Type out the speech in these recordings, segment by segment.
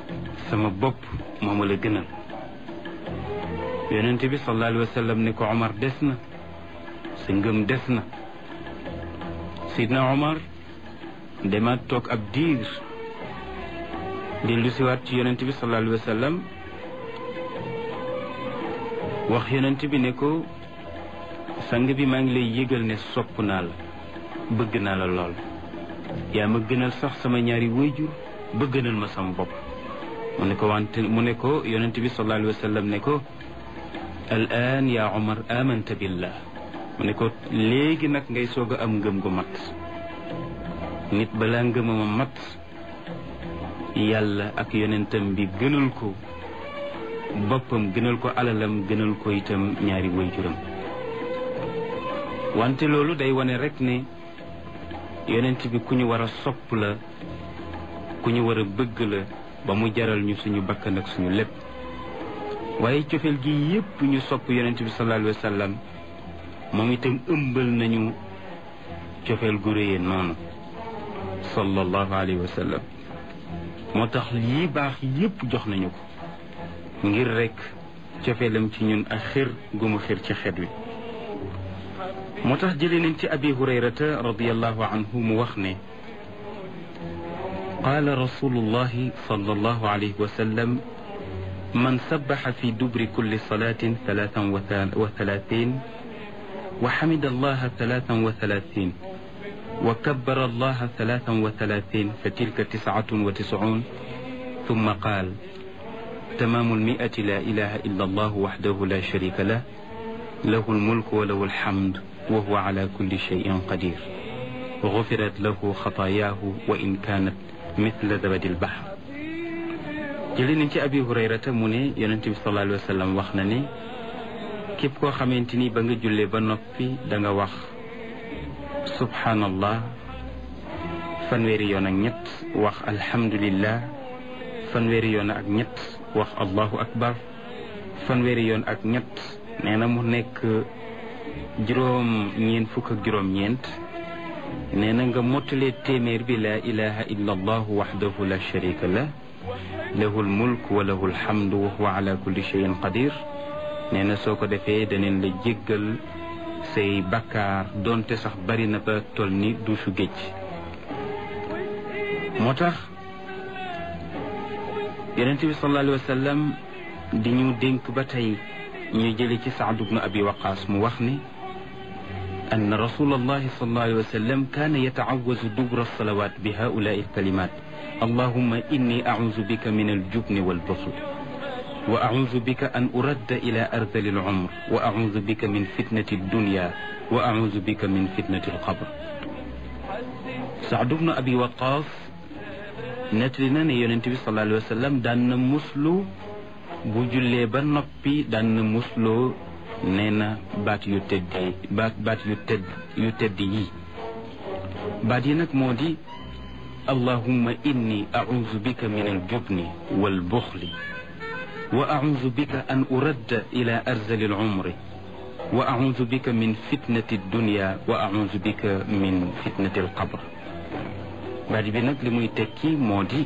sama bopp moo ma la gënal yonent bi sallallahu alayhi wa sallam ne ko Omar des na sa ngëm des na sidna Omar demaat toog ab diir dellu siwaat ci yonent bi sallallahu alayhi wa sallam wax yonent bi ne ko sang bi maa ngi lay yëgal ne sopp naa la bëgg naa la lool yaa ma gënal sax sama ñaari wayjur ba gënal ma sama bopp mu ne ko wante mu ne ko yonent bi sallallahu alayhi wa sallam ne ko al aan yaa Omar amanta billah mu ne ko léegi nag ngay soog a am ngëm gu mat nit balaa ngëmama mat yàlla ak yonentam bi gënal ko boppam gënal ko alalam gënal ko itam ñaari wayjuram wante loolu day wane rek ne yonent bi ku ñu war a sopp la ku ñu war a bëgg la ba mu jaral ñu suñu bakkan ak suñu lépp waaye cofeel gi yépp ñu sopp yonent bi sallallahu alayhi wa sallam moom itam ëmbal nañu cofeel gu réyee noonu sallallahu alayhi wa sallam moo tax lii baax yépp jox nañu ko ngir rek cofeelam ci ñun ak xir gu mu xir ci xet wi moo tax jëlee nañ ci abi hurayrata radiallahu anhu mu wax ne qaala rasulullahi sallallahu alayhi wa sallam man sabaxa fi dubri kulli salatin talatan wa talatin wa xamida allaha talatan wa talatin wa kabbara allaha talatan wa talatin fa tilka tiscatun wa tiscuun thumma qaal تمام المئة لا إله إلا الله وحده لا شريك له له الملك وله الحمد وهو على كل شيء قدير غفرت له خطاياه وإن كانت مثل زبد البحر jëli nañ ci abi hurayrata mu ne yonent bi sallallahu alayhi wa sallam wax na ne képp koo xamante ni ba nga jullee ba noppi da nga wax subhanallah fanweeri yoon ak ñett wax alhamdulillah fanweeri yoon ak ñett wax allahu akbar fanweeri yoon ak ñett nee na mu nekk juróom ñeent fukk ak juróom ñeent nee na nga mottalee téeméer bi laa ilaha illa allahu waxdahu la sharika lah lahu lmulk wa lahu lhamdu wa huwa ala kulli cheyin qadir nee na soo ko defee daneen la jéggal say bakkaar doonte sax bari na ba toll ni duusu géej moo tax yonente bi sallallahu alayhi wa sallam di ñu dénk ba tey ñu jële ci Saad bnu abi waqaas mu wax ni أن رسول الله صلى الله عليه وسلم كان يتعوذ دبر الصلوات بهؤلاء الكلمات اللهم إني أعوذ بك من الجبن والبخل وأعوذ بك أن أرد إلى أرذل العمر وأعوذ بك من فتنة الدنيا وأعوذ بك من فتنة القبر سعد بن أبي وقاص نتلنا يونتبي صلى الله عليه وسلم دان مسلو بجلي بنبي دان مسلو nee na baat yu tedd yi baat baat yu tedd yu tedd yi baat yi nag moo di allahumma inni auzu bika min aljubni walbuxli wa auzu bika an uradda ila arzali alumri wa auzu bika min fitnati dunya wa auzu bika min fitnati alqabr baat bi nag li muy tekki moo di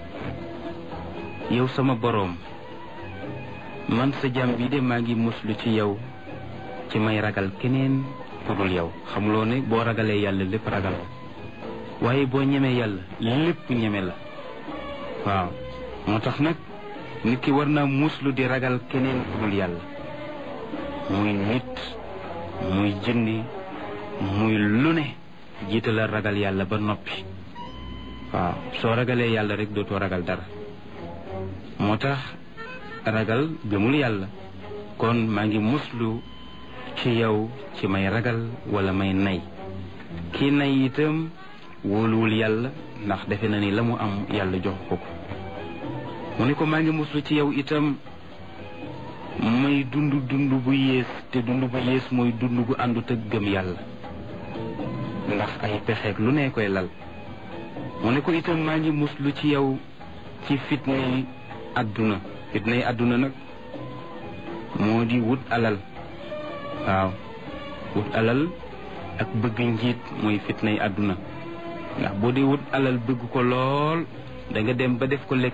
yow sama boroom man sa jàmm bi de maa ngi muslu ci yow ci may ragal keneen ku dul yow xamuloo ne boo ragalee yàlla lépp ragal waaye boo ñemee yàlla lépp ñeme la waaw moo tax nag nit ki war naa muslu di ragal keneen ku dul yàlla muy nit muy jëndi muy lu ne jiitalal ragal yàlla ba noppi waaw soo ragalee yàlla rek dootoo ragal dara moo tax ragal gëmul yàlla kon maa ngi muslu ci yow ci may ragal wala may nay kii nay itam wóoluwul yàlla ndax defe na ni la mu am yàlla jox ko ko mu ne ko maa ngi muslu ci yow itam may dund dund bu yées te dund bu yées mooy dund gu àndut ak gëm yàlla ndax ay pexeeg lu ne koy lal mu ne ko itam maa ngi muslu ci yow ci fitna yi àdduna fitna yi àdduna nag moo di wut alal waaw wut alal ak bëgg njiit mooy fitna yi àdduna ndax boo dee wut alal bëgg ko lool da nga dem ba def ko lekk